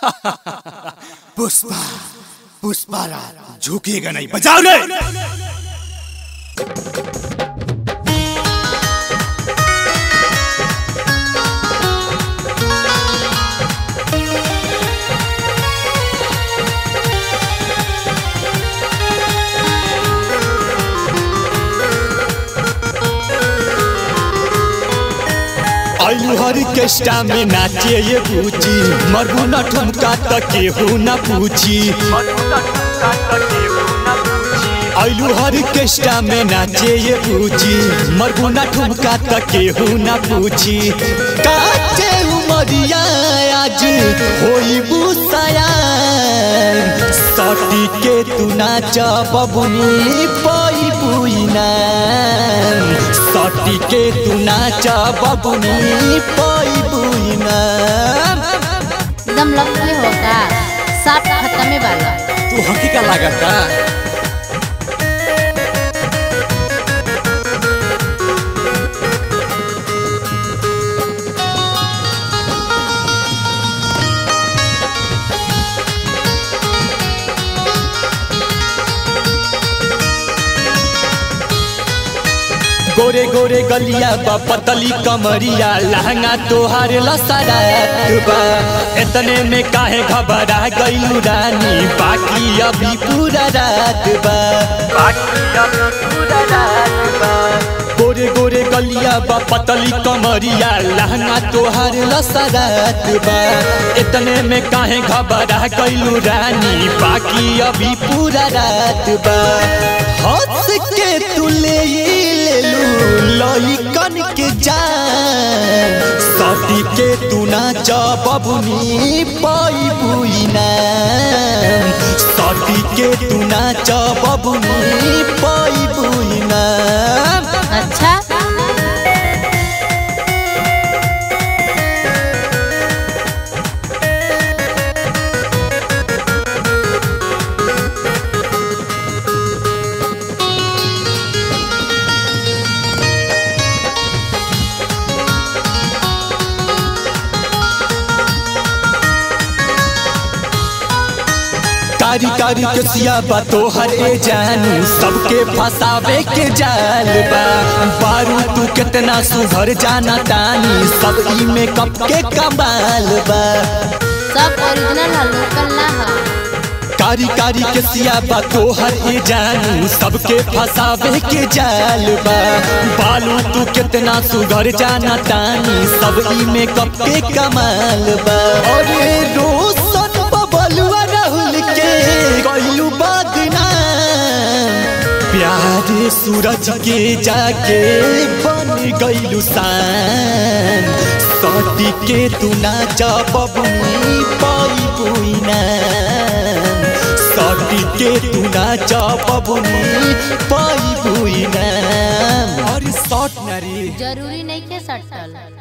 पुष्पा पुष्पा राज झुकेगा नहीं बजाओ रे आयु हर केष्टा में नाचे ये बूची मरबू न ठुमका त केहू न पूछी आयु हर केष्टा में नाचे ये बूची मरबू न ठुमका त केहू न पूछी काचे उमरिया आज होई बुसाया सटी के तू नाच बबुनी पई बुइना सटी के तू नाच बबुनी पई बुइना एकदम लकी होगा साफ खत्म वाला तू हकी का लागता गोरे गोरे गलिया बा पतली कमरिया लहंगा तोहार लसरात बा इतने में काहे घबरा गइलू रानी बाकी अभी पूरा रात बा बाकी अभी पूरा रात बा गोरे गोरे गलिया बा पतली कमरिया लहंगा तोहार लसरात बा इतने में काहे घबरा गइलू रानी बाकी अभी पूरा रात बा हंस के तू ले लेलू लइकन के जान सटी के तू नाच बबुनी पई बुइना सटी के तू नाच बबुनी पई बुइना अच्छा कारी कारी के सियाबा तोहर ए जानू सबके फसावे के जाल बा बारू तू कितना सुधर जाना तानी सब ई में कप के कमाल बा सब ओरिजिनल है लोकल ना है कारी कारी के सियाबा तोहर ए जानू सबके फसावे के जाल बा बालू तू कितना सुधर जाना तानी सब ई में कप के कमाल बा अरे रोशन बबलुआ राहुल के कइलू बदनाम प्यारे सूरज के जाके बन गइलू शान सटी के तू नाच बबुनी पई बुइना सटी के तू नाच बबुनी पई बुइना और शॉट ना रे जरूरी नहीं के सटल